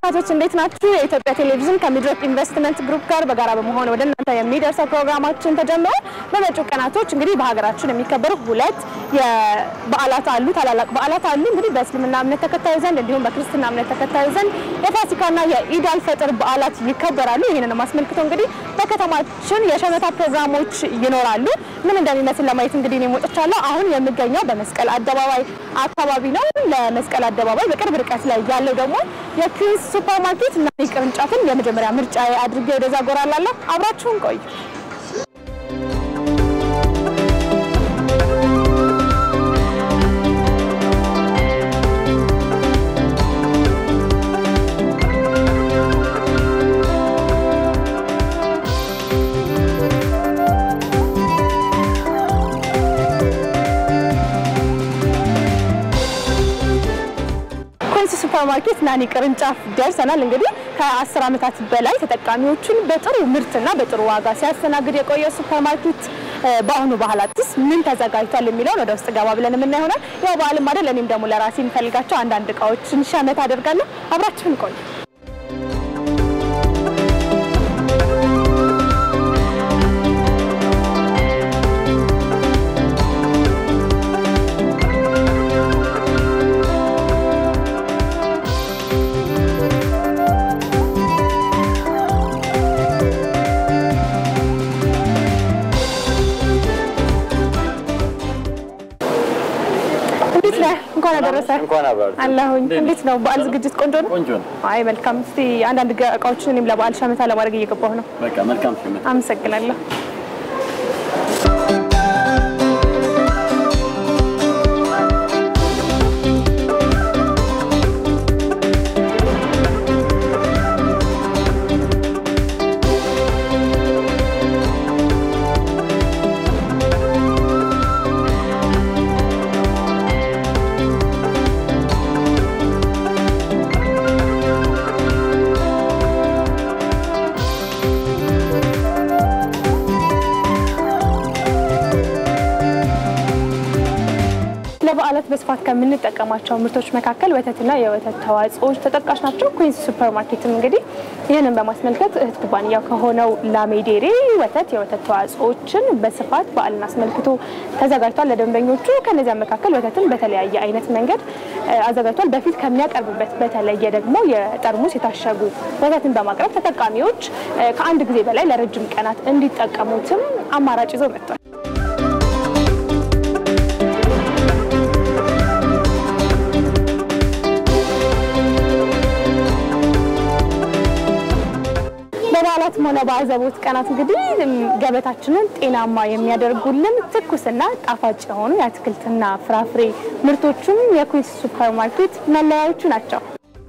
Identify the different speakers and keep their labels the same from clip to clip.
Speaker 1: ተመልካቾች እንዴት ናችሁ? የኢትዮጵያ ቴሌቪዥን ከሚድሮክ ኢንቨስትመንት ግሩፕ ጋር በጋራ በመሆን ወደ እናንተ የሚደርሰው ፕሮግራማችን ተጀምሯል። በመጪው ቀናቶች እንግዲህ በሀገራችን የሚከበሩ ሁለት የበዓላት አሉ፣ ታላላቅ በዓላት አሉ። እንግዲህ በእስልምና እምነት ተከታዩ ዘንድ እንዲሁም በክርስትና እምነት ተከታዩ ዘንድ የፋሲካና የኢድ አልፈጥር በዓላት ይከበራሉ። ይህንን አስመልክቶ እንግዲህ በከተማችን የሸመታ ፕሮግራሞች ይኖራሉ። ምን እንደሚመስል ለማየት እንግዲህ እኔም ወጥቻለሁ። አሁን የምገኘው በመስቀል አደባባይ አካባቢ ነው። ለመስቀል አደባባይ በቅርብ ርቀት ላይ ያለው ደግሞ የኩዊንስ ሱፐር ማርኬት እና ቅርንጫፍን የመጀመሪያ ምርጫ አድርጌ ወደዛ ጎራ እላለሁ። አብራችሁን ቆዩ። ኩዊንስ ሱፐር ማርኬት ናኒ ቅርንጫፍ ደርሰናል። እንግዲህ ከ10 ዓመታት በላይ ተጠቃሚዎቹን በጥሩ ምርትና በጥሩ ዋጋ ሲያስተናግድ የቆየ ሱፐር ማርኬት በአሁኑ ባህላትስ ምን ተዘጋጅቷል የሚለውን ወደ ውስጥ ገባ ብለን የምናየው ይሆናል። ያው በዓልም አይደል፣ እኔም ደግሞ ለራሴ የምፈልጋቸው አንዳንድ እቃዎችን ሸመት አደርጋለሁ። አብራችሁን ቆዩ። እንዴት ነህ? እንኳን አደረሰ
Speaker 2: እንኳን አብራችሁ
Speaker 1: አለሁኝ። እንዴት ነው በዓል ዝግጅት? ቆንጆ ነው።
Speaker 2: ቆንጆ ነው።
Speaker 1: አይ መልካም። እስቲ አንዳንድ ገ- እቃዎችን እኔም ለበዓል ሸመታ ለማድረግ እየገባሁ ነው።
Speaker 2: በቃ መልካም ሽመት።
Speaker 1: አመሰግናለሁ። ለበዓላት በስፋት ከምንጠቀማቸው ምርቶች መካከል ወተትና የወተት ተዋጽኦዎች ተጠቃሽ ናቸው። ኩዊንስ ሱፐር ማርኬትም እንግዲህ ይህንን በማስመልከት እህት ኩባንያ ከሆነው ላሜዴሬ ወተት የወተት ተዋጽኦዎችን በስፋት በዓልን አስመልክቶ ተዘጋጅቷል ለደንበኞቹ። ከነዚያ መካከል ወተትን በተለያየ አይነት መንገድ እ፣ አዘጋጅቷል። በፊት ከሚያቀርብበት በተለየ ደግሞ የጠርሙስ የታሸጉ ወተትን በማቅረብ ተጠቃሚዎች እ፣ ከአንድ ጊዜ በላይ ለረጅም ቀናት እንዲጠቀሙትም አማራጭ ይዞ መጥቷል። በበዓላትም ሆነ በአዘቦት ቀናት እንግዲህ እም፣ ገበታችንን ጤናማ የሚያደርጉልን ትኩስና ጣፋጭ የሆኑ የአትክልትና ፍራፍሬ ምርቶቹም የኩዊንስ ሱፐር ማርኬት መለያዎቹ ናቸው።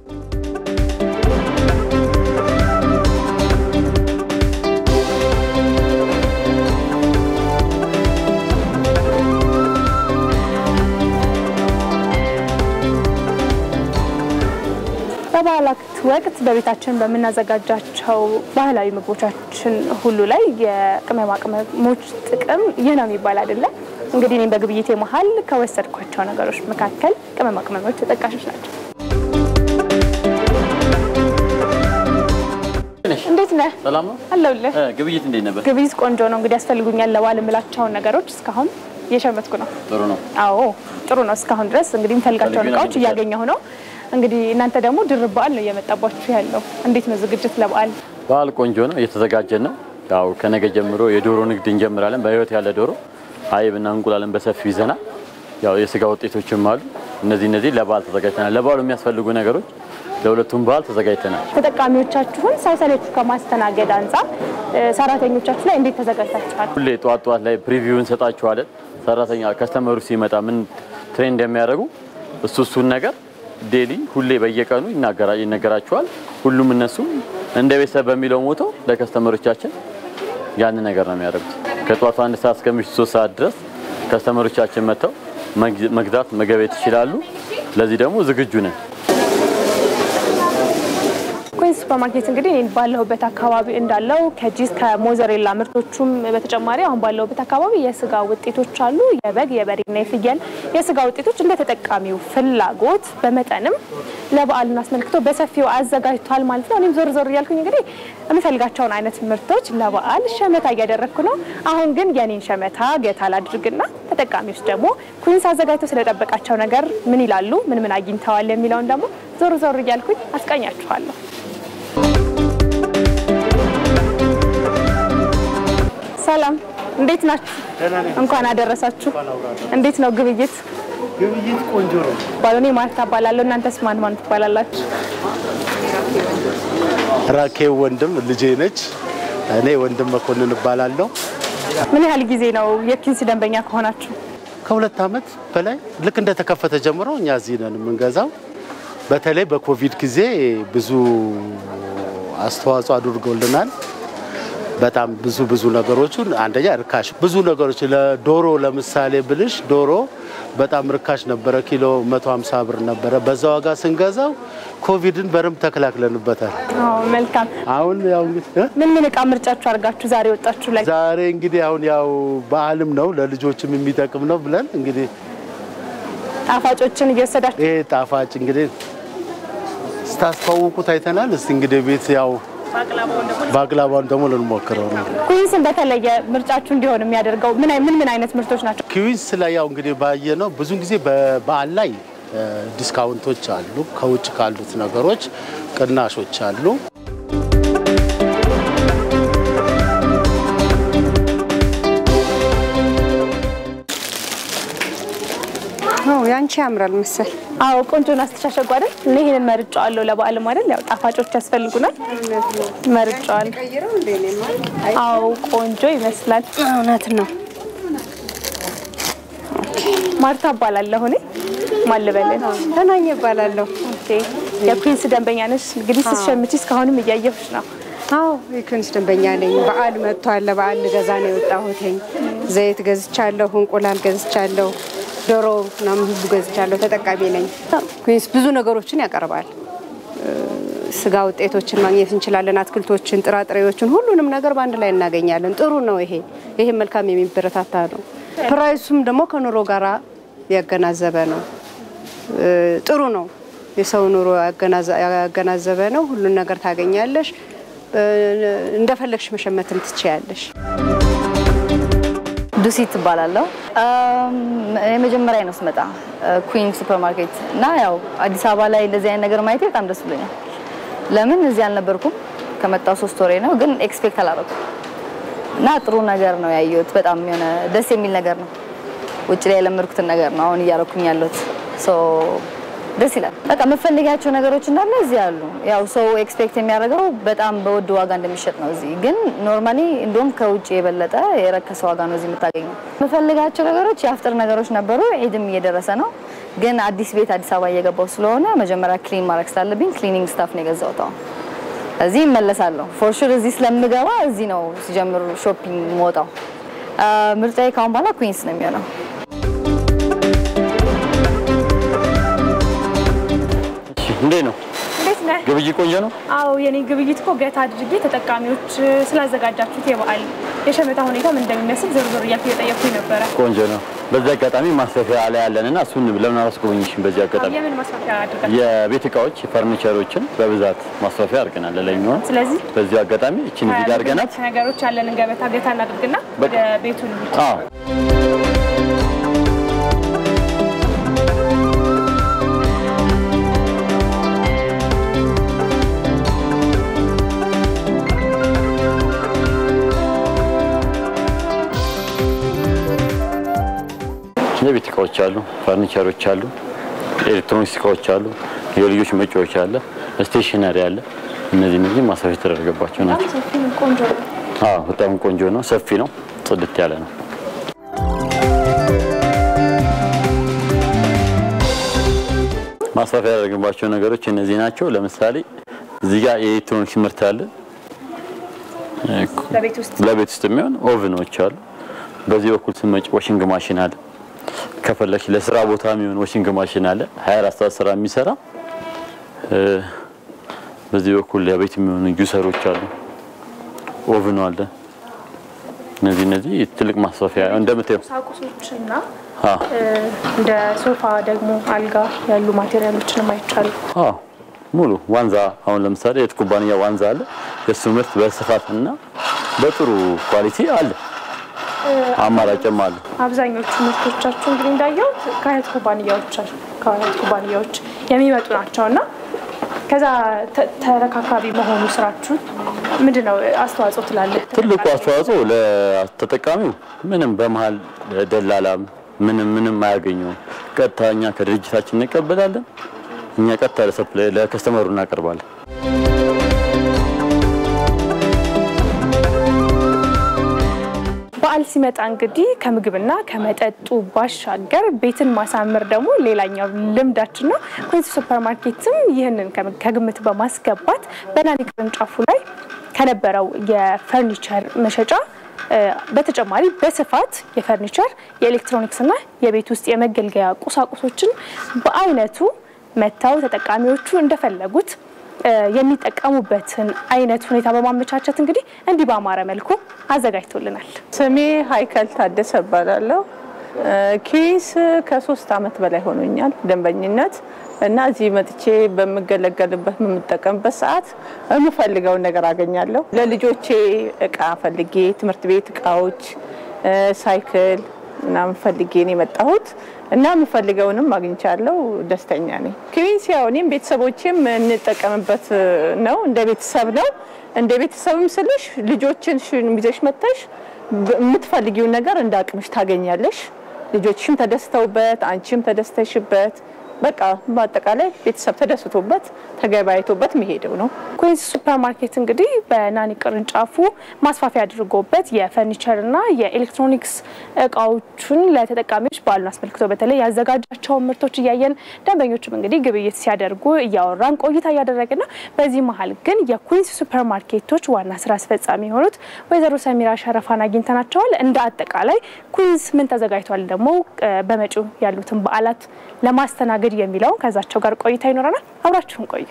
Speaker 1: በበዓላት ወቅት በቤታችን በምናዘጋጃቸው ባህላዊ ምግቦቻችን ሁሉ ላይ የቅመማ ቅመሞች ጥቅም ይህ ነው የሚባል አይደለም። እንግዲህ እኔም በግብይቴ መሀል ከወሰድኳቸው ነገሮች መካከል ቅመማ ቅመሞች ተጠቃሾች ናቸው። እንዴት ነህ?
Speaker 2: ሰላም ነው።
Speaker 1: አለሁልህ።
Speaker 2: እ፣ ግብይት እንዴት ነበር?
Speaker 1: ግብይት ቆንጆ ነው። እንግዲህ ያስፈልጉኛል ለበዓል የምላቸውን ነገሮች እስካሁን እየሸመትኩ ነው።
Speaker 2: ጥሩ ነው።
Speaker 1: አዎ ጥሩ ነው። እስካሁን ድረስ እንግዲህ የምፈልጋቸውን
Speaker 2: ፈልጌ
Speaker 1: እቃዎች
Speaker 2: ነበር።
Speaker 1: እያገኘሁ ነው። እንግዲህ እናንተ ደግሞ ድርብ በዓል ነው እየመጣባችሁ ያለው። እንዴት ነው ዝግጅት ለበዓል?
Speaker 2: በዓል ቆንጆ ነው። እየተዘጋጀን ነው። ያው ከነገ ጀምሮ የዶሮ ንግድ እንጀምራለን። በህይወት ያለ ዶሮ አይብና እንቁላልን በሰፊው ይዘናል። ያው የስጋ ውጤቶችም አሉ። እነዚህ እነዚህ ለበዓል ተዘጋጅተናል። ለበዓሉ የሚያስፈልጉ ነገሮች ለሁለቱም በዓል ተዘጋጅተናል።
Speaker 1: ተጠቃሚዎቻችሁን ሳይሰለቹ ከማስተናገድ አንጻር እ፣ ሰራተኞቻችሁ ላይ እንዴት ተዘጋጅታችኋል?
Speaker 2: ሁሌ ጠዋት ጠዋት ላይ ፕሪቪው እንሰጣችኋለን። ሰራተኛ ከስተመሩ ሲመጣ ምን ትሬን እንደሚያደርጉ እሱ እሱን ነገር ዴሊ ሁሌ በየቀኑ ይናገራ ይነገራችኋል። ሁሉም እነሱ እንደ ቤተሰብ በሚለው ሞቶ ለከስተመሮቻችን ያንን ነገር ነው የሚያደርጉት። ከጠዋቱ አንድ ሰዓት እስከ ምሽቱ ሶስት ሰዓት ድረስ ከስተመሮቻችን መጥተው መግ- መግዛት መገበየት ይችላሉ። ለዚህ ደግሞ ዝግጁ ነን።
Speaker 1: ኩዊንስ ሱፐርማርኬት እንግዲህ እኔ ባለሁበት አካባቢ እንዳለው ከጂስ ከሞዘሬላ ምርቶቹም በተጨማሪ አሁን ባለሁበት አካባቢ የስጋ ውጤቶች አሉ። የበግ የበሬና የፍየል የስጋ ውጤቶች እንደ ተጠቃሚው ፍላጎት በመጠንም ለበዓልን አስመልክቶ በሰፊው አዘጋጅቷል ማለት ነው። እኔም ዞር ዞር እያልኩኝ እንግዲህ የምፈልጋቸውን አይነት ምርቶች ለበዓል ሸመታ እያደረግኩ ነው። አሁን ግን የኔን ሸመታ ገታ ላድርግና ተጠቃሚዎች ደግሞ ኩንስ አዘጋጅቶ ስለጠበቃቸው ነገር ምን ይላሉ፣ ምን ምን አግኝተዋል የሚለውን ደግሞ ዞር ዞር እያልኩኝ አስቃኛችኋለሁ። ሰላም፣ እንዴት ናችሁ? እንኳን አደረሳችሁ። እንዴት ነው ግብይት?
Speaker 3: ግብይት ቆንጆ ነው።
Speaker 1: ባሎኔ ማርታ እባላለሁ። እናንተስ ማን ማን ትባላላችሁ?
Speaker 3: ራኬብ ወንድም ልጄ ነች። እኔ ወንድም መኮንን እባላለሁ።
Speaker 1: ምን ያህል ጊዜ ነው የኪንስ ደንበኛ ከሆናችሁ?
Speaker 3: ከሁለት ዓመት በላይ ልክ እንደተከፈተ ጀምሮ እኛ እዚህ ነን የምንገዛው። በተለይ በኮቪድ ጊዜ ብዙ አስተዋጽኦ አድርጎልናል። በጣም ብዙ ብዙ ነገሮቹን አንደኛ ርካሽ ብዙ ነገሮች ለዶሮ ለምሳሌ ብልሽ ዶሮ በጣም ርካሽ ነበረ። ኪሎ 150 ብር ነበረ። በዛ ዋጋ ስንገዛው ኮቪድን በደንብ ተከላክለንበታል።
Speaker 1: አዎ፣ መልካም።
Speaker 3: አሁን ያው እንግዲህ እ?
Speaker 1: ምን ምን እቃ ምርጫችሁ አድርጋችሁ ዛሬ ወጣችሁ ላይ?
Speaker 3: ዛሬ እንግዲህ አሁን ያው በዓልም ነው ለልጆችም የሚጠቅም ነው ብለን እንግዲህ
Speaker 1: ጣፋጮችን እየወሰዳችሁ
Speaker 3: ይሄ ጣፋጭ እንግዲህ ስታስተዋውቁት አይተናል። እስቲ እንግዲህ ቤት ያው ባቅላባውን ደግሞ ልንሞክረው ነው።
Speaker 1: ኩዊንስን በተለየ ምርጫችሁ እንዲሆን የሚያደርገው ምን አይ- ምን ምን አይነት ምርቶች ናቸው?
Speaker 3: ኪዊንስ ላይ ያው እንግዲህ ባየ ነው ብዙ ጊዜ በበዓል ላይ እ፣ ዲስካውንቶች አሉ። ከውጭ ካሉት ነገሮች ቅናሾች አሉ።
Speaker 4: አዎ ያንቺ ያምራል መሰል።
Speaker 1: አዎ ቆንጆን አስተሻሸጉ አይደል? እኔ ይሄንን መርጫዋለሁ ለበዓልም አይደል? ያው ጣፋጮች ያስፈልጉናል። መርጫዋለሁ።
Speaker 4: ቀይረው እንዴ ነው
Speaker 1: አዎ ቆንጆ ይመስላል።
Speaker 4: እውነት ነው።
Speaker 1: ማርታ እባላለሁ እኔ ማን ልበልን?
Speaker 4: ተናኘ እባላለሁ።
Speaker 1: ኦኬ የኩዊንስ ደንበኛ ነሽ? እንግዲህ ስትሸምቺ እስካሁንም እያየሁሽ ነው።
Speaker 4: አዎ የኩንስ ደንበኛ ነኝ። በዓል መጥቷል። ለበዓል ልገዛ ነው የወጣሁትኝ። ዘይት ገዝቻለሁ፣ እንቁላል ገዝቻለሁ፣ ዶሮ ምናምን ሁሉ ገዝቻለሁ። ተጠቃሚ ነኝ። ኩንስ ብዙ ነገሮችን ያቀርባል። እ፣ ስጋ ውጤቶችን ማግኘት እንችላለን። አትክልቶችን፣ ጥራጥሬዎችን፣ ሁሉንም ነገር በአንድ ላይ እናገኛለን። ጥሩ ነው ይሄ ይሄ መልካም የሚበረታታ ነው። ፕራይሱም ደግሞ ከኑሮ ጋራ ያገናዘበ ነው። እ፣ ጥሩ ነው። የሰው ኑሮ ያገናዘ- ያገናዘበ ነው። ሁሉን ነገር ታገኛለሽ። እ፣ እንደፈለግሽ መሸመትም ትችያለሽ።
Speaker 5: ዱሲ ትባላለሁ። የመጀመሪያ ነው ስመጣ ኩዊን ሱፐርማርኬት እና ያው አዲስ አበባ ላይ እንደዚህ አይነት ነገር ማየቴ በጣም ደስ ብሎኛል። ለምን እዚህ አልነበርኩም። ከመጣው ሶስት ወሬ ነው፣ ግን ኤክስፔክት አላደረኩም እና ጥሩ ነገር ነው ያየሁት። በጣም የሆነ ደስ የሚል ነገር ነው። ውጭ ላይ የለመድኩትን ነገር ነው አሁን እያረኩኝ ያለሁት። ሶ ደስ ይላል። በቃ የምፈልጋቸው ነገሮች እንዳለ እዚህ አሉ። ያው ሰው ኤክስፔክት የሚያደርገው በጣም በውድ ዋጋ እንደሚሸጥ ነው። እዚህ ግን ኖርማሊ እንደውም ከውጭ የበለጠ የረከሰ ዋጋ ነው እዚህ የምታገኘው። የምፈልጋቸው ነገሮች የአፍጥር ነገሮች ነበሩ። ዒድም እየደረሰ ነው። ግን አዲስ ቤት አዲስ አበባ እየገባው ስለሆነ መጀመሪያ ክሊን ማድረግ ስላለብኝ ክሊኒንግ ስታፍ ነው የገዛሁት። አሁን እዚህ እመለሳለሁ። ፎር ሹር እዚህ ስለምገባ እዚህ ነው ሲጀምሩ ሾፒንግ የምወጣው። ምርጫዬ ካሁን በኋላ ኩዊንስ ነው የሚሆነው።
Speaker 2: እሺ፣ እንዴት ነው
Speaker 1: እንዴት ነህ?
Speaker 2: ግብይት? ቆንጆ ነው።
Speaker 1: አዎ የኔ ግብይት እኮ ገታ አድርጌ ተጠቃሚዎች ስላዘጋጃችሁት የበዓል የሸመታ ሁኔታ ምን እንደሚመስል ዞር ዞር እያልኩ እየጠየኩኝ ነበረ።
Speaker 2: ቆንጆ ነው። በዚህ አጋጣሚ ማስፋፊያ ላይ ያለንና እሱን ለምን አላስጎበኝሽም? በዚህ አጋጣሚ
Speaker 1: የምን ማስፋፊያ አድርጋችሁ?
Speaker 2: የቤት እቃዎች ፈርኒቸሮችን በብዛት ማስፋፊያ አድርገናል ለላይኛውን።
Speaker 1: ስለዚህ
Speaker 2: በዚህ አጋጣሚ እችን እዚህ ጋር አድርገናት
Speaker 1: ነገሮች ያለንን ገበታ ገታ እናድርግና ወደ ቤቱ እንሂድ።
Speaker 2: አዎ የቤት እቃዎች አሉ፣ ፈርኒቸሮች አሉ፣ ኤሌክትሮኒክስ እቃዎች አሉ፣ የልጆች መጫወቻ አለ፣ ስቴሽነሪ አለ። እነዚህ እነዚህ ማስፋፊያ የተደረገባቸው ናቸው።
Speaker 1: ሰፊ ነው፣ ቆንጆ ነው።
Speaker 2: አዎ በጣም ቆንጆ ነው፣ ሰፊ ነው፣ ጽድት ያለ ነው። ማስፋፊያ ያደረግባቸው ነገሮች እነዚህ ናቸው። ለምሳሌ እዚህ ጋር የኤሌክትሮኒክስ ምርት አለ።
Speaker 1: ለቤት ውስጥ
Speaker 2: ለቤት ውስጥ የሚሆን ኦቭኖች አሉ። በዚህ በኩል ስመጭ ዋሽንግ ማሽን አለ። ከፈለሽ ለስራ ቦታ የሚሆን ዋሽንግ ማሽን አለ 24 ሰዓት ስራ የሚሰራ እ፣ በዚህ በኩል ለቤት የሚሆኑ ጁሰሮች አሉ፣ ኦቭኑ አለ። እነዚህ እነዚህ ትልቅ ማስፋፊያ እንደምታየው
Speaker 1: ቁሳቁሶችና
Speaker 2: አ
Speaker 1: እንደ ሶፋ ደግሞ አልጋ ያሉ ማቴሪያሎችንም አይቻሉ።
Speaker 2: አዎ ሙሉ ዋንዛ አሁን ለምሳሌ የት ኩባንያ ዋንዛ አለ። የሱ ምርት በስፋትና በጥሩ ኳሊቲ አለ፣ አማራጭም አለ።
Speaker 1: አብዛኞቹ ምርቶቻችሁ እንግዲህ እንዳየሁት ከአያት ኩባንያዎች ከአያት ኩባንያዎች የሚመጡ ናቸው እና ከዛ ተ- ተረካካቢ መሆኑ ስራችሁ ምንድን ነው አስተዋጽኦ ትላለህ?
Speaker 2: ትልቁ አስተዋጽኦ ለተጠቃሚው ምንም በመሀል ደላላም ምንም ምንም አያገኘውም። ቀጥታ እኛ ከድርጅታችን እንቀበላለን። እኛ ቀጥታ ለሰፕላይ ለከስተመሩ እናቀርባለን።
Speaker 1: በዓል ሲመጣ እንግዲህ ከምግብና ከመጠጡ ባሻገር ቤትን ማሳመር ደግሞ ሌላኛው ልምዳችን ነው። ኩዊንስ ሱፐር ማርኬትም ይህንን ከ- ከግምት በማስገባት በናኒ ቅርንጫፉ ላይ ከነበረው የፈርኒቸር መሸጫ እ፣ በተጨማሪ በስፋት የፈርኒቸር የኤሌክትሮኒክስና የቤት ውስጥ የመገልገያ ቁሳቁሶችን በአይነቱ መጥተው ተጠቃሚዎቹ እንደፈለጉት እ፣ የሚጠቀሙበትን አይነት ሁኔታ በማመቻቸት እንግዲህ እንዲህ በአማረ መልኩ አዘጋጅቶልናል።
Speaker 6: ስሜ ሀይከል ታደሰ እባላለሁ። ኬስ ከሶስት አመት በላይ ሆኖኛል ደንበኝነት እና እዚህ መጥቼ በምገለገልበት በምጠቀምበት ሰዓት የምፈልገውን ነገር አገኛለሁ። ለልጆቼ እቃ ፈልጌ ትምህርት ቤት እቃዎች፣ እ፣ ሳይክል ምናምን ፈልጌ ነው የመጣሁት እና የምፈልገውንም አግኝቻለሁ። ደስተኛ ነኝ። ክዊንስ ያው እኔም ቤተሰቦቼም እንጠቀምበት ነው፣ እንደ ቤተሰብ ነው። እንደ ቤተሰብም ስልሽ ልጆችን ይዘሽ መጥተሽ በ- የምትፈልጊውን ነገር እንደ አቅምሽ ታገኛለሽ። ልጆችሽም ተደስተውበት አንቺም ተደስተሽበት በቃ በአጠቃላይ ቤተሰብ ተደስቶበት ተገባይቶበት የሚሄደው ነው።
Speaker 1: ኩዊንስ ሱፐር ማርኬት እንግዲህ በናኒ ቅርንጫፉ ማስፋፊያ አድርጎበት የፈርኒቸርና የኤሌክትሮኒክስ እቃዎቹን ለተጠቃሚዎች በዓሉን አስመልክቶ በተለይ ያዘጋጃቸውን ምርቶች እያየን ደንበኞቹም እንግዲህ ግብይት ሲያደርጉ እያወራን ቆይታ እያደረግን ነው። በዚህ መሀል ግን የኩዊንስ ሱፐር ማርኬቶች ዋና ስራ አስፈጻሚ የሆኑት ወይዘሮ ሰሚራ ሸረፋን አግኝተናቸዋል። እንደ አጠቃላይ ኩዊንስ ምን ተዘጋጅቷል ደግሞ እ፣ በመጪው ያሉትን በዓላት ለማስተናገድ የሚለውን ከዛቸው ጋር ቆይታ ይኖረናል። አብራችሁን ቆዩ።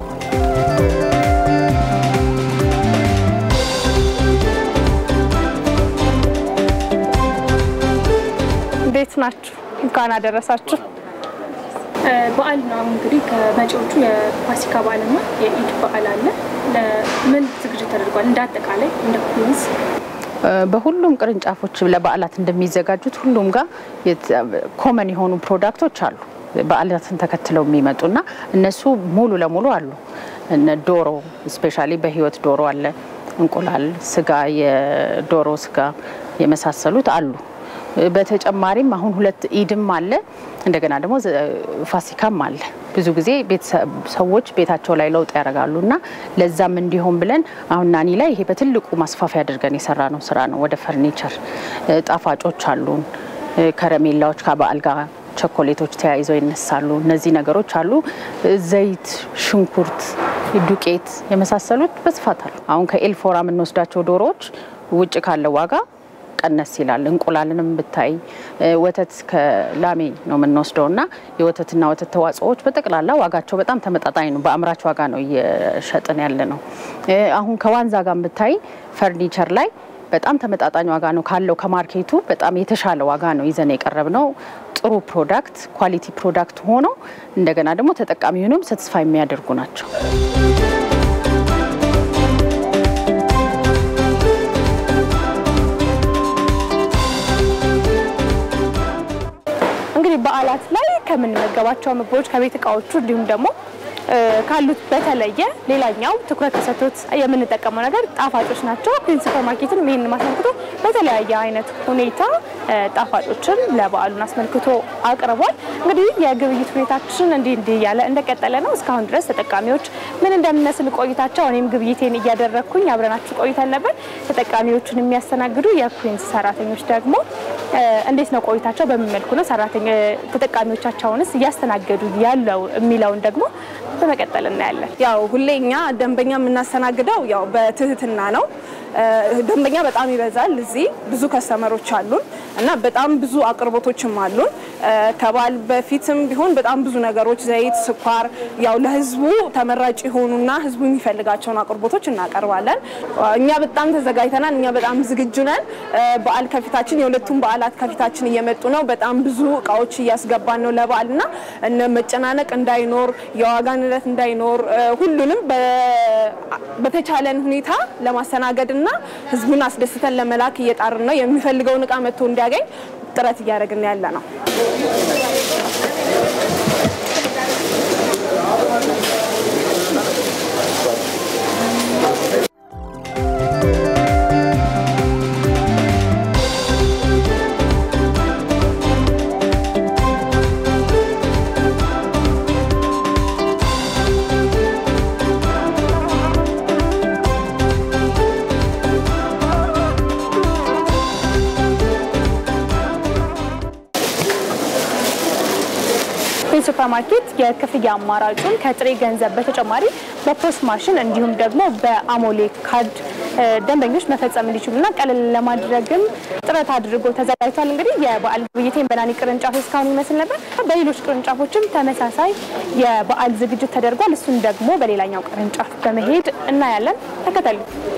Speaker 1: እንዴት ናችሁ? እንኳን አደረሳችሁ። በዓል ነው እንግዲህ ከመጪዎቹ የፋሲካ በዓልና የኢድ በዓል አለ። ምን ዝግጅት ተደርጓል? እንደ አጠቃላይ እንደ ኩዊንስ
Speaker 7: በሁሉም ቅርንጫፎች ለበዓላት እንደሚዘጋጁት ሁሉም ጋር ኮመን የሆኑ ፕሮዳክቶች አሉ። በዓላትን ተከትለው የሚመጡና እነሱ ሙሉ ለሙሉ አሉ። እነ ዶሮ ስፔሻሊ በህይወት ዶሮ አለ፣ እንቁላል፣ ስጋ፣ የዶሮ ስጋ የመሳሰሉት አሉ። በተጨማሪም አሁን ሁለት ኢድም አለ፣ እንደገና ደግሞ ዘ- ፋሲካም አለ። ብዙ ጊዜ ቤተሰብ ሰዎች ቤታቸው ላይ ለውጥ ያደርጋሉ እና ለዛም እንዲሆን ብለን አሁን ናኒ ላይ ይሄ በትልቁ ማስፋፊያ አድርገን የሰራ ነው ስራ ነው። ወደ ፈርኒቸር እ፣ ጣፋጮች አሉን፣ እ፣ ከረሜላዎች ከበዓል ጋር ቸኮሌቶች ተያይዘው ይነሳሉ። እነዚህ ነገሮች አሉ። እ፣ ዘይት፣ ሽንኩርት፣ ዱቄት የመሳሰሉት በስፋት አሉ። አሁን ከኤልፎራ የምንወስዳቸው ዶሮዎች ውጭ ካለው ዋጋ ቀነስ ይላል። እንቁላልንም ብታይ እ፣ ወተት ከላሜ ነው የምንወስደው እና የወተትና ወተት ተዋጽኦዎች በጠቅላላ ዋጋቸው በጣም ተመጣጣኝ ነው። በአምራች ዋጋ ነው እየሸጥን ያለ ነው። እ፣ አሁን ከዋንዛ ጋር ብታይ ፈርኒቸር ላይ በጣም ተመጣጣኝ ዋጋ ነው ካለው ከማርኬቱ በጣም የተሻለ ዋጋ ነው ይዘን የቀረብ ነው። ጥሩ ፕሮዳክት ኳሊቲ ፕሮዳክት ሆኖ እንደገና ደግሞ ተጠቃሚውንም ሰትስፋይ የሚያደርጉ ናቸው።
Speaker 1: እንግዲህ በዓላት ላይ ከምንመገባቸው ምግቦች ከቤት እቃዎቹ እንዲሁም ደግሞ እ፣ ካሉት በተለየ ሌላኛው ትኩረት ተሰጥቶት የምንጠቀመው ነገር ጣፋጮች ናቸው። ኩዊንስ ሱፐር ማርኬትን ይህንን አስመልክቶ በተለያየ አይነት ሁኔታ እ፣ ጣፋጮችን ለበዓሉን አስመልክቶ አቅርቧል። እንግዲህ የግብይት ሁኔታችን እንዲህ እንዲህ እያለ እንደቀጠለ ነው። እስካሁን ድረስ ተጠቃሚዎች ምን እንደሚመስል ቆይታቸው እኔም ግብይቴን እያደረግኩኝ አብረናችሁ ቆይተን ነበር። ተጠቃሚዎቹን የሚያስተናግዱ የኩዊንስ ሰራተኞች ደግሞ እ፣ እንዴት ነው ቆይታቸው? በምን መልኩ ነው ሰራተኛ ተጠቃሚዎቻቸውንስ እያስተናገዱ ያለው የሚለውን ደግሞ በመቀጠል እናያለን።
Speaker 8: ያው ሁሌ እኛ ደንበኛ የምናስተናግደው ያው በትህትና ነው።
Speaker 1: ደንበኛ በጣም ይበዛል። እዚህ ብዙ ከስተመሮች አሉን እና በጣም ብዙ አቅርቦቶችም አሉን። ከበዓል በፊትም ቢሆን በጣም ብዙ ነገሮች ዘይት፣ ስኳር ያው ለህዝቡ ተመራጭ የሆኑና ህዝቡ የሚፈልጋቸውን አቅርቦቶች እናቀርባለን። እኛ በጣም ተዘጋጅተናል። እኛ በጣም ዝግጁ ነን። በዓል ከፊታችን የሁለቱም በዓላት ከፊታችን እየመጡ ነው። በጣም ብዙ እቃዎች እያስገባን ነው ለበዓል እና እነ መጨናነቅ እንዳይኖር የዋጋ ንረት እንዳይኖር ሁሉንም በተቻለን ሁኔታ ለማስተናገድ እና ህዝቡን አስደስተን ለመላክ እየጣርን ነው። የሚፈልገውን እቃ መጥቶ እንዲያገኝ ጥረት እያደረግን ያለ ነው። ሱፐር ማርኬት የክፍያ አማራጩን ከጥሬ ገንዘብ በተጨማሪ በፖስት ማሽን እንዲሁም ደግሞ በአሞሌ ካርድ ደንበኞች መፈጸም እንዲችሉና ቀለል ለማድረግም ጥረት አድርጎ ተዘጋጅቷል። እንግዲህ የበዓል ግብይቴን በናኒ ቅርንጫፍ እስካሁን ይመስል ነበር። በሌሎች ቅርንጫፎችም ተመሳሳይ የበዓል ዝግጅት ተደርጓል። እሱን ደግሞ በሌላኛው ቅርንጫፍ በመሄድ እናያለን። ተከተሉ።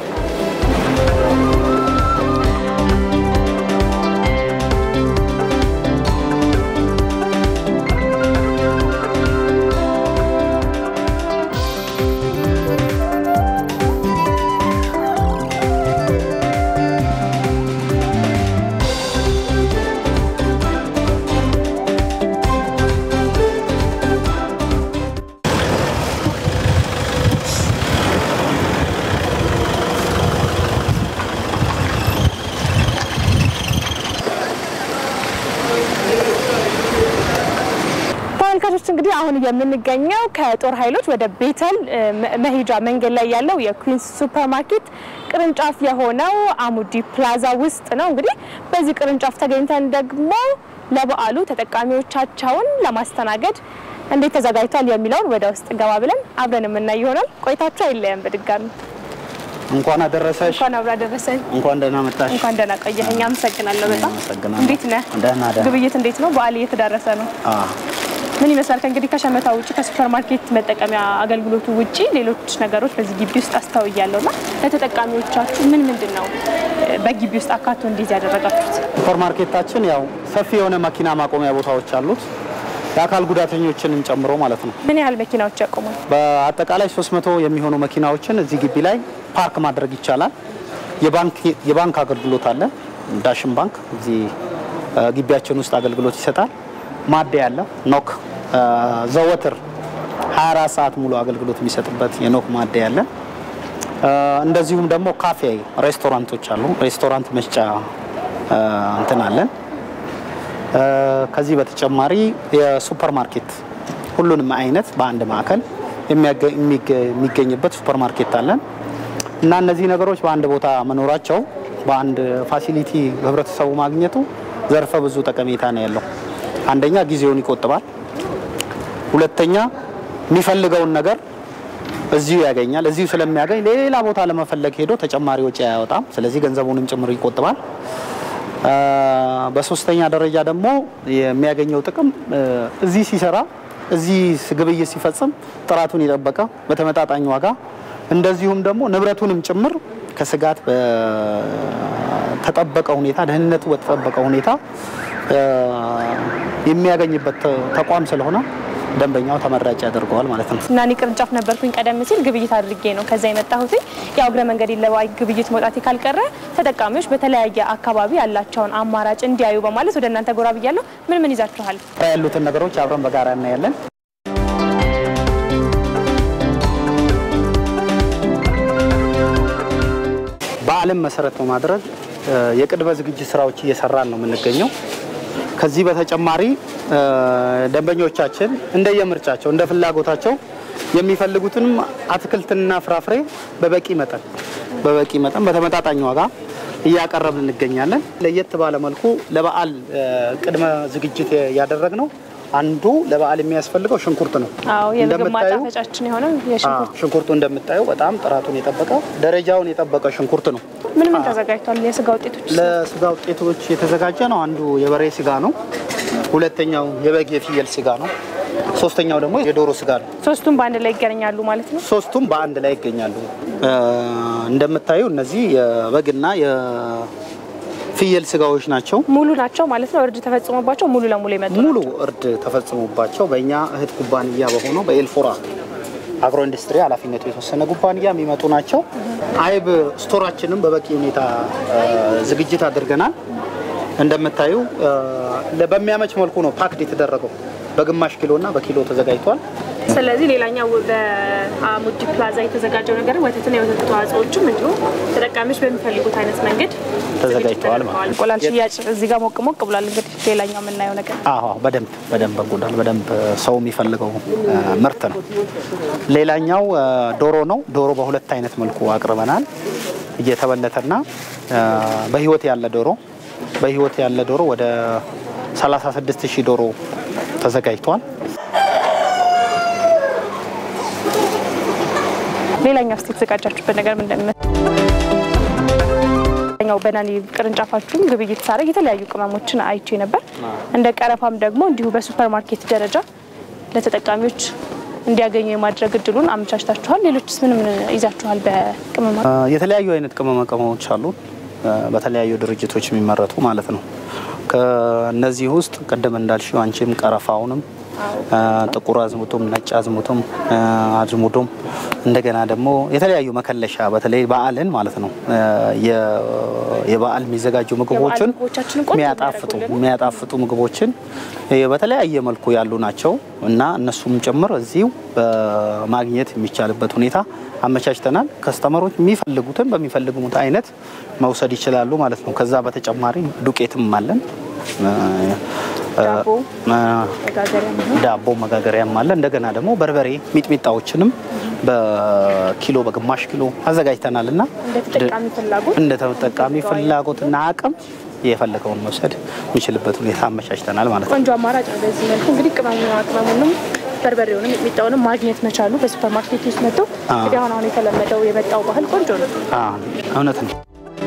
Speaker 1: ተመልካቾች እንግዲህ አሁን የምንገኘው ከጦር ኃይሎች ወደ ቤተል መሄጃ መንገድ ላይ ያለው የኩዊንስ ሱፐር ማርኬት ቅርንጫፍ የሆነው አሙዲ ፕላዛ ውስጥ ነው። እንግዲህ በዚህ ቅርንጫፍ ተገኝተን ደግሞ ለበዓሉ ተጠቃሚዎቻቸውን ለማስተናገድ እንዴት ተዘጋጅቷል የሚለውን ወደ ውስጥ ገባ ብለን አብረን የምናይ ይሆናል። ቆይታችሁ አይለየም። በድጋሚ
Speaker 8: እንኳን አደረሰሽ።
Speaker 1: እንኳን አብራ ደረሰን።
Speaker 8: እንኳን ደህና መጣሽ።
Speaker 1: እንኳን ደህና ቆየኸኝ። አመሰግናለሁ በጣም።
Speaker 8: አመሰግናለሁ።
Speaker 1: እንዴት ነህ?
Speaker 8: ደህና ደህና።
Speaker 1: ግብይት እንዴት ነው? በዓል እየተዳረሰ ነው።
Speaker 8: አዎ
Speaker 1: ምን ይመስላል? ከእንግዲህ ከሸመታ ውጭ ከሱፐር ማርኬት መጠቀሚያ አገልግሎቱ ውጭ ሌሎች ነገሮች በዚህ ግቢ ውስጥ አስተውያለሁ እና ለተጠቃሚዎቻችሁ ምን ምንድን ነው በግቢ ውስጥ አካቶ እንዲይዝ ያደረጋችሁት?
Speaker 8: ሱፐር ማርኬታችን ያው ሰፊ የሆነ መኪና ማቆሚያ ቦታዎች አሉት የአካል ጉዳተኞችንን ጨምሮ ማለት ነው።
Speaker 1: ምን ያህል መኪናዎች ያቆማል?
Speaker 8: በአጠቃላይ 300 የሚሆኑ መኪናዎችን እዚህ ግቢ ላይ ፓርክ ማድረግ ይቻላል። የባንክ የባንክ አገልግሎት አለ። ዳሽን ባንክ እዚህ እ፣ ግቢያችን ውስጥ አገልግሎት ይሰጣል። ማደያ አለ። ኖክ እ፣ ዘወትር 24 ሰዓት ሙሉ አገልግሎት የሚሰጥበት የኖክ ማደያ አለ። እ፣ እንደዚሁም ደግሞ ካፌ ሬስቶራንቶች አሉ። ሬስቶራንት መስጫ እ፣ እንትን አለን። እ፣ ከዚህ በተጨማሪ የሱፐር ማርኬት ሁሉንም አይነት በአንድ ማዕከል የሚያገ- የሚገ- የሚገኝበት ሱፐር ማርኬት አለን እና እነዚህ ነገሮች በአንድ ቦታ መኖራቸው በአንድ ፋሲሊቲ ህብረተሰቡ ማግኘቱ ዘርፈ ብዙ ጠቀሜታ ነው ያለው። አንደኛ ጊዜውን ይቆጥባል። ሁለተኛ የሚፈልገውን ነገር እዚሁ ያገኛል። እዚሁ ስለሚያገኝ ሌላ ቦታ ለመፈለግ ሄዶ ተጨማሪ ወጪ አያወጣም። ስለዚህ ገንዘቡንም ጭምር ይቆጥባል። አ፣ በሶስተኛ ደረጃ ደግሞ የሚያገኘው ጥቅም እ፣ እዚህ ሲሰራ እዚህ ግብይት ሲፈጽም ጥራቱን የጠበቀ በተመጣጣኝ ዋጋ እንደዚሁም ደግሞ ንብረቱንም ጭምር ከስጋት በተጠበቀ ሁኔታ ደህንነቱ በተጠበቀ ሁኔታ እ፣ የሚያገኝበት ተ- ተቋም ስለሆነ ደንበኛው ተመራጭ ያደርገዋል ማለት ነው።
Speaker 1: ናኒ ቅርንጫፍ ነበርኩኝ ቀደም ሲል ግብይት አድርጌ ነው ከዛ የመጣሁት። ያው እግረ መንገድ ለባይ ግብይት መውጣቴ ካልቀረ ተጠቃሚዎች በተለያየ አካባቢ ያላቸውን አማራጭ እንዲያዩ በማለት ወደ እናንተ ጎራ ብያለሁ። ምን ምን ይዛችኋል?
Speaker 8: ያሉትን ነገሮች አብረን በጋራ እናያለን። በዓልን መሰረት በማድረግ እ፣ የቅድመ ዝግጅት ስራዎች እየሰራን ነው የምንገኘው። ከዚህ በተጨማሪ እ፣ ደንበኞቻችን እንደየምርጫቸው እንደ ፍላጎታቸው የሚፈልጉትንም አትክልትና ፍራፍሬ በበቂ መጠን በበቂ መጠን በተመጣጣኝ ዋጋ እያቀረብን እንገኛለን። ለየት ባለ መልኩ ለበዓል እ፣ ቅድመ ዝግጅት ያደረግነው አንዱ ለበዓል የሚያስፈልገው ሽንኩርት ነው።
Speaker 1: አዎ የምግብ
Speaker 8: እንደምታዩ-
Speaker 1: ማጣፈጫችን የሆነው የሽንኩርት
Speaker 8: አዎ፣ ሽንኩርቱ እንደምታዩ በጣም ጥራቱን የጠበቀ ደረጃውን የጠበቀ ሽንኩርት ነው።
Speaker 1: ምን ምን ተዘጋጅቷል? የስጋ ውጤቶች
Speaker 8: ለስጋ ውጤቶች የተዘጋጀ ነው። አንዱ የበሬ ስጋ ነው። ሁለተኛው የበግ የፍየል ስጋ ነው። ሶስተኛው ደግሞ የዶሮ ስጋ ነው።
Speaker 1: ሶስቱም በአንድ ላይ ይገናኛሉ ማለት ነው።
Speaker 8: ሶስቱም በአንድ ላይ ይገኛሉ። እ፣ እንደምታዩ እነዚህ የበግና የፍየል ስጋዎች ናቸው።
Speaker 1: ሙሉ ናቸው ማለት ነው። እርድ ተፈጽሞባቸው ሙሉ ለሙሉ የመጡ
Speaker 8: ሙሉ እርድ ተፈጽሞባቸው በእኛ እህት ኩባንያ በሆነው በኤልፎራ አግሮ ኢንዱስትሪ ኃላፊነቱ የተወሰነ ኩባንያ የሚመጡ ናቸው። አይብ ስቶራችንም በበቂ ሁኔታ እ፣ ዝግጅት አድርገናል። እንደምታዩ እ፣ ለ- በሚያመች መልኩ ነው ፓክድ የተደረገው። በግማሽ ኪሎ እና በኪሎ ተዘጋጅቷል።
Speaker 1: ስለዚህ ሌላኛው በአሙዲ ፕላዛ የተዘጋጀው ነገር ወተትና የወተት ተዋጽኦዎችም እንዲሁ ተጠቃሚዎች በሚፈልጉት አይነት መንገድ
Speaker 8: ተዘጋጅተዋል ማለት ነው።
Speaker 1: እንቁላል ሽያጭ እዚህ ጋር ሞቅ ሞቅ ብሏል። እንግዲህ ሌላኛው የምናየው ነገር
Speaker 8: አዎ በደንብ በደንብ እንቁላል በደንብ ሰው የሚፈልገው እ፣ ምርት ነው። ሌላኛው እ፣ ዶሮ ነው። ዶሮ በሁለት አይነት መልኩ አቅርበናል። እየተበለተና እ፣ በህይወት ያለ ዶሮ በህይወት ያለ ዶሮ ወደ 36 ሺህ ዶሮ ተዘጋጅቷል።
Speaker 1: ሌላኛው ስ የተዘጋጃችሁበት ነገር ምንድን ነው? ኛው በናኒ ቅርንጫፋችሁም ግብይት ሳደርግ የተለያዩ ቅመሞችን አይቼ ነበር። እንደ ቀረፋም ደግሞ እንዲሁ በሱፐር ማርኬት ደረጃ ለተጠቃሚዎች እንዲያገኙ የማድረግ እድሉን አመቻችታችኋል። ሌሎችስ ምን ምን ይዛችኋል? በቅመማ
Speaker 8: እ፣ የተለያዩ አይነት ቅመማ ቅመሞች አሉ። እ፣ በተለያዩ ድርጅቶች የሚመረቱ ማለት ነው። ከእነዚህ ውስጥ ቅድም እንዳልሽው አንቺም ቀረፋውንም እ፣ ጥቁር አዝሙቱም ነጭ አዝሙቱም እ፣ አዝሙዱም እንደገና ደግሞ የተለያዩ መከለሻ በተለይ በዓልን ማለት ነው እ፣ የ- የበዓል የሚዘጋጁ ምግቦችን
Speaker 1: ምግቦቻችንን ቆንጆ
Speaker 8: የሚያጣፍጡ
Speaker 1: የሚያደርጉልን።
Speaker 8: የሚያጣፍጡ ምግቦችን እ፣ በተለያየ መልኩ ያሉ ናቸው እና እነሱም ጭምር እዚሁ በማግኘት የሚቻልበት ሁኔታ አመቻችተናል። ከስተመሮች የሚፈልጉትን በሚፈልጉት አይነት መውሰድ ይችላሉ ማለት ነው። ከዛ በተጨማሪ ዱቄትም አለን እ፣
Speaker 1: ዳቦ
Speaker 8: እ፣
Speaker 1: መጋገሪያ ነው።
Speaker 8: ዳቦ መጋገሪያም አለ። እንደገና ደግሞ በርበሬ ሚጥሚጣዎችንም በኪሎ በግማሽ ኪሎ አዘጋጅተናል እና
Speaker 1: እንደ ተጠቃሚ ፍላጎት
Speaker 8: እንደ ተጠቃሚ ፍላጎትና አቅም የፈለገውን መውሰድ የሚችልበት ሁኔታ አመቻችተናል ማለት ነው።
Speaker 1: ቆንጆ አማራጭ ነው። በዚህ መልኩ እንግዲህ ቅመሙና ቅመሙንም በርበሬውንም የሚጣውንም ማግኘት መቻሉ በሱፐር ማርኬት ውስጥ መጥቶ እንግዲህ አሁን አሁን የተለመደው የመጣው ባህል ቆንጆ ነው።
Speaker 8: አዎ፣ እውነት ነው።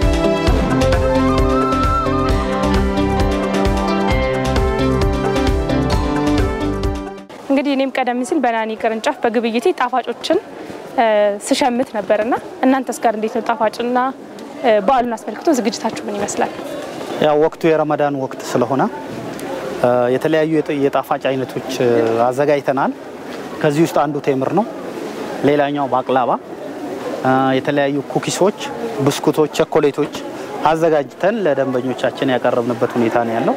Speaker 1: እንግዲህ እኔም ቀደም ሲል በናኒ ቅርንጫፍ በግብይቴ ጣፋጮችን እ፣ ስሸምት ነበርና እናንተስ ጋር እንዴት ነው? ጣፋጭና እ፣ በዓሉን አስመልክቶ ዝግጅታችሁ ምን ይመስላል?
Speaker 8: ያው ወቅቱ የረመዳን ወቅት ስለሆነ እ፣ የተለያዩ የጥ- የጣፋጭ አይነቶች እ፣ አዘጋጅተናል። ከዚህ ውስጥ አንዱ ቴምር ነው። ሌላኛው ባቅላባ፣ እ፣ የተለያዩ ኩኪሶች፣ ብስኩቶች፣ ቸኮሌቶች አዘጋጅተን ለደንበኞቻችን ያቀረብንበት ሁኔታ ነው ያለው።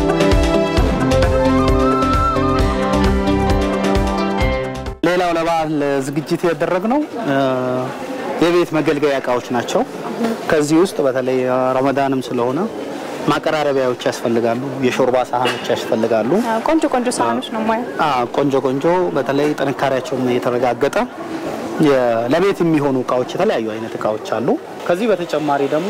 Speaker 8: ሌላው ለበዓል ዝግጅት ያደረግነው እ፣ የቤት መገልገያ እቃዎች ናቸው። ከዚህ ውስጥ በተለይ እ፣ ረመዳንም ስለሆነ ማቀራረቢያዎች ያስፈልጋሉ፣ የሾርባ ሳህኖች ያስፈልጋሉ።
Speaker 1: አ፣ ቆንጆ ቆንጆ ሳህኖች ነው ማያ
Speaker 8: አ፣ ቆንጆ ቆንጆ በተለይ ጥንካሬያቸውን የተረጋገጠ የ- ለቤት የሚሆኑ እቃዎች የተለያዩ አይነት እቃዎች አሉ። ከዚህ በተጨማሪ ደግሞ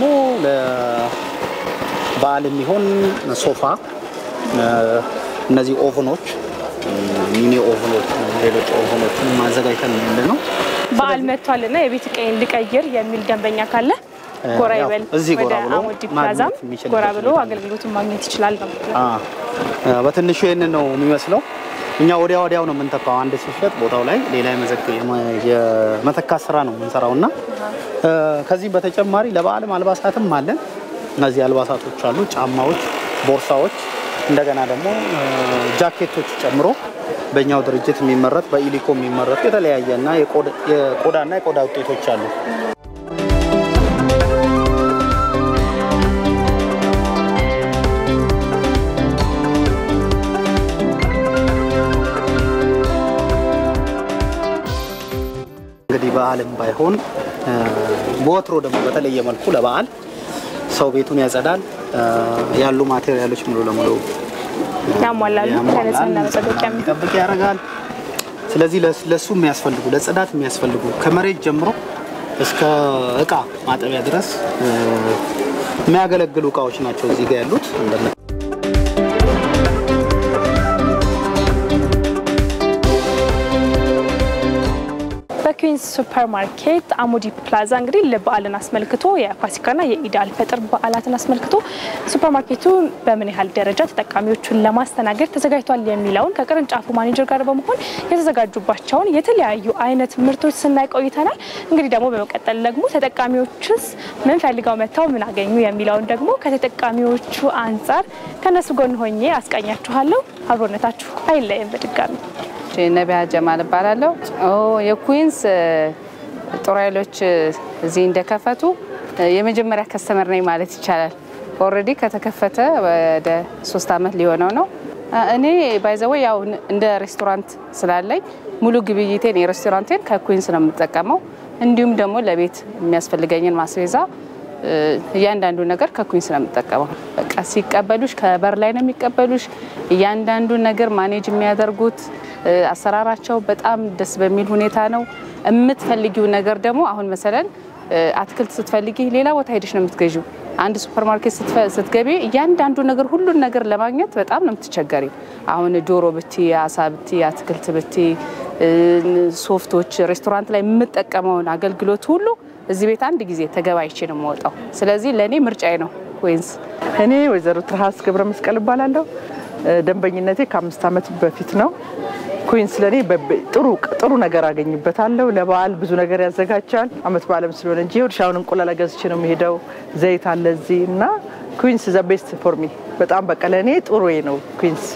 Speaker 8: ለበዓል የሚሆን ሶፋ፣ እ፣ እነዚህ ኦቭኖች ሚኒ ኦቭኖች፣ ሌሎች ኦቭኖችን ማዘጋጅተን ነው ያለ ነው።
Speaker 1: በዓል መጥቷልና የቤት እቃዬን ልቀይር የሚል ደንበኛ ካለ ጎራ
Speaker 8: ያው
Speaker 1: ይበል
Speaker 8: እዚህ ጎራ
Speaker 1: ወደ
Speaker 8: ብሎ
Speaker 1: አሙዲ ፕላዛም
Speaker 8: ማግኘት የሚችልበት
Speaker 1: ጎራ ብሎ
Speaker 8: ሁኔታ ነው።
Speaker 1: አገልግሎቱን ማግኘት ይችላል ነው።
Speaker 8: አ፣ በትንሹ ይህንን ነው የሚመስለው። እኛ ወዲያ ወዲያው ነው የምንተካው። አንድ ሲሸጥ ቦታው ላይ ሌላ የመዘክ- የመ- የመተካት ስራ ነው የምንሰራው እና እ፣ ከዚህ በተጨማሪ ለበዓልም አልባሳትም አለን። እነዚህ አልባሳቶች አሉ፣ ጫማዎች፣ ቦርሳዎች፣ እንደገና ደግሞ እ፣ ጃኬቶች ጨምሮ በእኛው ድርጅት የሚመረት በኢሊኮ የሚመረቱ የተለያየ እና የቆዳ- የቆዳና የቆዳ ውጤቶች አሉ። እንግዲህ በዓልም ባይሆን እ፣ በወትሮ ደግሞ በተለየ መልኩ ለበዓል ሰው ቤቱን ያጸዳል። እ፣ ያሉ ማቴሪያሎች ሙሉ ለሙሉ
Speaker 1: ያሟላሉ ለንጽህና መጠበቂያ የሚሆን
Speaker 8: ጠብቅ ያደርጋል። ስለዚህ ለስ- ለሱ የሚያስፈልጉ ለጽዳት የሚያስፈልጉ ከመሬት ጀምሮ እስከ እቃ ማጠቢያ ድረስ እ፣ የሚያገለግሉ እቃዎች ናቸው እዚህ ጋር ያሉት። እንደምታ-
Speaker 1: ኩዊንስ ሱፐር ማርኬት አሙዲ ፕላዛ እንግዲህ ለበዓልን አስመልክቶ የፋሲካና የኢድ አልፈጥር በዓላትን አስመልክቶ ሱፐር ማርኬቱ በምን ያህል ደረጃ ተጠቃሚዎቹን ለማስተናገድ ተዘጋጅቷል የሚለውን ከቅርንጫፉ ማኔጀር ጋር በመሆን የተዘጋጁባቸውን የተለያዩ አይነት ምርቶች ስናይ ቆይተናል። እንግዲህ ደግሞ በመቀጠል ደግሞ ተጠቃሚዎችስ ምን ፈልገው መጥተው ምን አገኙ የሚለውን ደግሞ ከተጠቃሚዎቹ አንጻር ከነሱ ጎን ሆኜ አስቃኛችኋለሁ። አብሮነታችሁ አይለየም። በድጋሚ
Speaker 7: ነቢያ ጀማል እባላለሁ። የኩዊንስ ጦር ኃይሎች እዚህ እንደከፈቱ የመጀመሪያ ከስተመር ነኝ ማለት ይቻላል። ኦልሬዲ ከተከፈተ ወደ ሶስት ዓመት ሊሆነው ነው። እኔ ባይዘወ ያው እንደ ሬስቶራንት ስላለኝ ሙሉ ግብይቴን የሬስቶራንቴን ከኩዊንስ ነው የምጠቀመው። እንዲሁም ደግሞ ለቤት የሚያስፈልገኝን ማስቤዛ እያንዳንዱ ነገር ከኩዊንስ ነው የምጠቀመው። በቃ ሲቀበሉሽ ከበር ላይ ነው የሚቀበሉሽ። እያንዳንዱ ነገር ማኔጅ የሚያደርጉት አሰራራቸው በጣም ደስ በሚል ሁኔታ ነው። የምትፈልጊው ነገር ደግሞ አሁን መሰለን አትክልት ስትፈልጊ ሌላ ቦታ ሄደሽ ነው የምትገዢው። አንድ ሱፐር ማርኬት ስትገቢ እያንዳንዱ ነገር ሁሉን ነገር ለማግኘት በጣም ነው የምትቸገሪ። አሁን ዶሮ ብቲ፣ አሳ ብቲ፣ አትክልት ብቲ፣ ሶፍቶች፣ ሬስቶራንት ላይ የምጠቀመውን አገልግሎት ሁሉ እዚህ ቤት አንድ ጊዜ ተገባይቼ ነው የምወጣው። ስለዚህ ለእኔ ምርጫዬ ነው ኩዊንስ።
Speaker 6: እኔ ወይዘሮ ትርሃስ ገብረ መስቀል እባላለሁ። ደንበኝነቴ ከአምስት ዓመት በፊት ነው። ኩዊንስ ለእኔ ጥሩ ጥሩ ነገር አገኝበታለሁ። ለበዓል ብዙ ነገር ያዘጋጃል። አመት በዓለም ስለሆነ እንጂ እርሻውን እንቁላል ገዝቼ ነው የሚሄደው። ዘይት አለ እዚህ እና ኩዊንስ ዘ ቤስት ፎር ሚ በጣም በቃ ለእኔ ጥሩ ነው ኩዊንስ።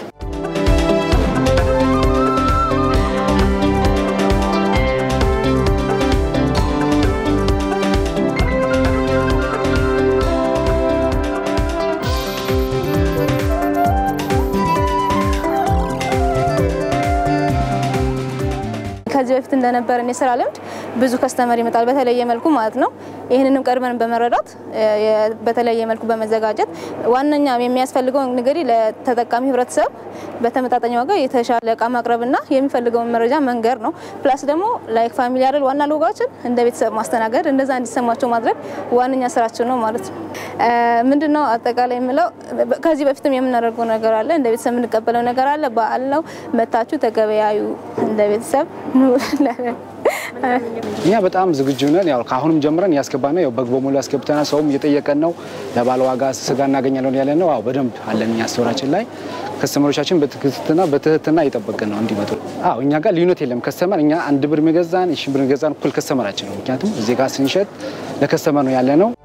Speaker 5: ከዚህ በፊት እንደነበረን የስራ ልምድ ብዙ ከስተመር ይመጣል፣ በተለየ መልኩ ማለት ነው። ይህንንም ቀድመን በመረዳት በተለየ መልኩ በመዘጋጀት ዋነኛ የሚያስፈልገው እንግዲህ ለተጠቃሚ ህብረተሰብ በተመጣጣኝ ዋጋ የተሻለ እቃ ማቅረብና የሚፈልገውን መረጃ መንገር ነው። ፕላስ ደግሞ ላይክ ፋሚሊ አይደል ዋና ሎጋችን እንደ ቤተሰብ ማስተናገድ እንደዛ እንዲሰማቸው ማድረግ ዋነኛ ስራችን ነው ማለት ነው። ምንድነው አጠቃላይ የምለው ከዚህ በፊትም የምናደርገው ነገር አለ፣ እንደ ቤተሰብ የምንቀበለው ነገር አለ። በዓል ነው፣ መታችሁ ተገበያዩ እንደ ቤተሰብ
Speaker 9: እኛ በጣም ዝግጁ ነን። ያው ከአሁንም ጀምረን እያስገባን ነው። ያው በግ በሙሉ ያስገብተናል። ሰውም እየጠየቀን ነው። ለባለ ዋጋ ስጋ እናገኛለን ያለ ነው። አዎ በደንብ አለን። እኛ ስቶራችን ላይ ከስተመሮቻችን በትክክልና በትህትና እየጠበቅን ነው እንዲመጡ። አዎ እኛ ጋር ልዩነት የለም። ከስተመር እኛ አንድ ብር የሚገዛን ሺ ብር የሚገዛን እኩል ከስተመራችን ነው። ምክንያቱም እዚህ ጋር ስንሸጥ ለከስተመር ነው ያለ ነው።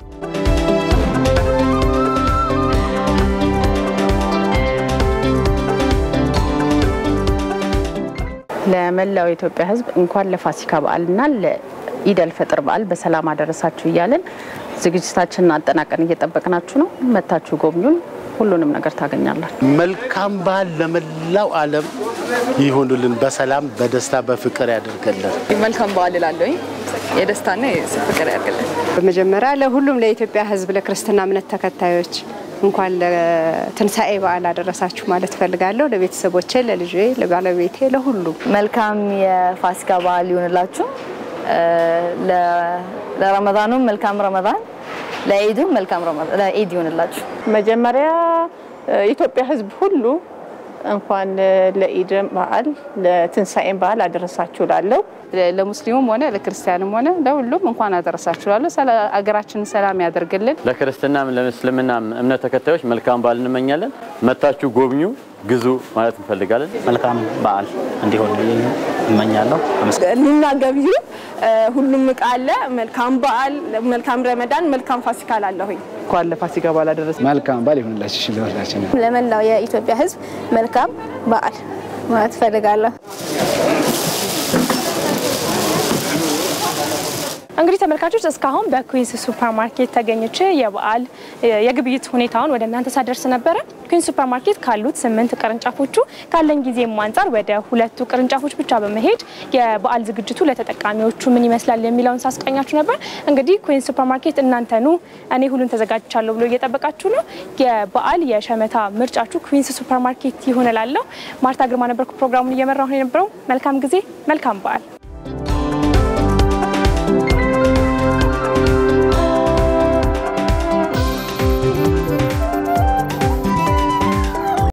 Speaker 7: ለመላው የኢትዮጵያ ሕዝብ እንኳን ለፋሲካ በዓልና ለኢደል ፈጥር በዓል በሰላም አደረሳችሁ እያለን ዝግጅታችንን አጠናቀን እየጠበቅናችሁ ነው። መታችሁ ጎብኙን። ሁሉንም ነገር ታገኛላችሁ።
Speaker 3: መልካም በዓል ለመላው ዓለም ይሁንልን። በሰላም በደስታ በፍቅር ያደርገልን።
Speaker 10: መልካም በዓል እላለሁኝ። የደስታና የፍቅር ያድርግልን።
Speaker 4: በመጀመሪያ ለሁሉም ለኢትዮጵያ ሕዝብ ለክርስትና እምነት ተከታዮች እንኳን ለትንሣኤ በዓል አደረሳችሁ ማለት እፈልጋለሁ። ለቤተሰቦቼ፣ ለልጄ፣ ለባለቤቴ፣ ለሁሉም
Speaker 5: መልካም የፋሲካ በዓል ይሆንላችሁ። ለረመዳኑም መልካም ረመዳን፣ ለኢዱም መልካም ለኢድ ይሆንላችሁ።
Speaker 6: መጀመሪያ የኢትዮጵያ ሕዝብ ሁሉ እንኳን ለኢድ በዓል ለትንሣኤም በዓል አደረሳችሁ ላለው
Speaker 7: ለሙስሊሙም ሆነ ለክርስቲያንም ሆነ ለሁሉም እንኳን አደረሳችሁ ላለሁ አገራችንን ሰላም ያደርግልን።
Speaker 2: ለክርስትናም ለእስልምናም እምነት ተከታዮች መልካም በዓል እንመኛለን። መታችሁ ጎብኙ፣ ግዙ ማለት እንፈልጋለን።
Speaker 8: መልካም በዓል እንዲሆን እመኛለሁ።
Speaker 1: ኑና ገቢዩ ሁሉም እቃ አለ። መልካም በዓል፣ መልካም ረመዳን፣ መልካም ፋሲካ ላለሁኝ
Speaker 6: እንኳን ለፋሲካ በዓል አደረሰ።
Speaker 9: መልካም በዓል ይሁንላችሁ እሺ፣ ለሁላችን
Speaker 5: ለመላው የኢትዮጵያ ሕዝብ መልካም በዓል ማለት እፈልጋለሁ።
Speaker 1: እንግዲህ ተመልካቾች እስካሁን በኩዊንስ ሱፐር ማርኬት ተገኝቼ የበዓል የግብይት ሁኔታውን ወደ እናንተ ሳደርስ ነበረ። ኩዊንስ ሱፐር ማርኬት ካሉት ስምንት ቅርንጫፎቹ ካለኝ ጊዜም አንጻር ወደ ሁለቱ ቅርንጫፎች ብቻ በመሄድ የበዓል ዝግጅቱ ለተጠቃሚዎቹ ምን ይመስላል የሚለውን ሳስቀኛችሁ ነበር። እንግዲህ ኩዊንስ ሱፐር ማርኬት እናንተኑ እኔ ሁሉን ተዘጋጅቻለሁ ብሎ እየጠበቃችሁ ነው። የበዓል የሸመታ ምርጫችሁ ኩዊንስ ሱፐር ማርኬት ይሆን እላለሁ። ማርታ ግርማ ነበርኩ ፕሮግራሙን እየመራሁ የነበረው። መልካም ጊዜ፣ መልካም በዓል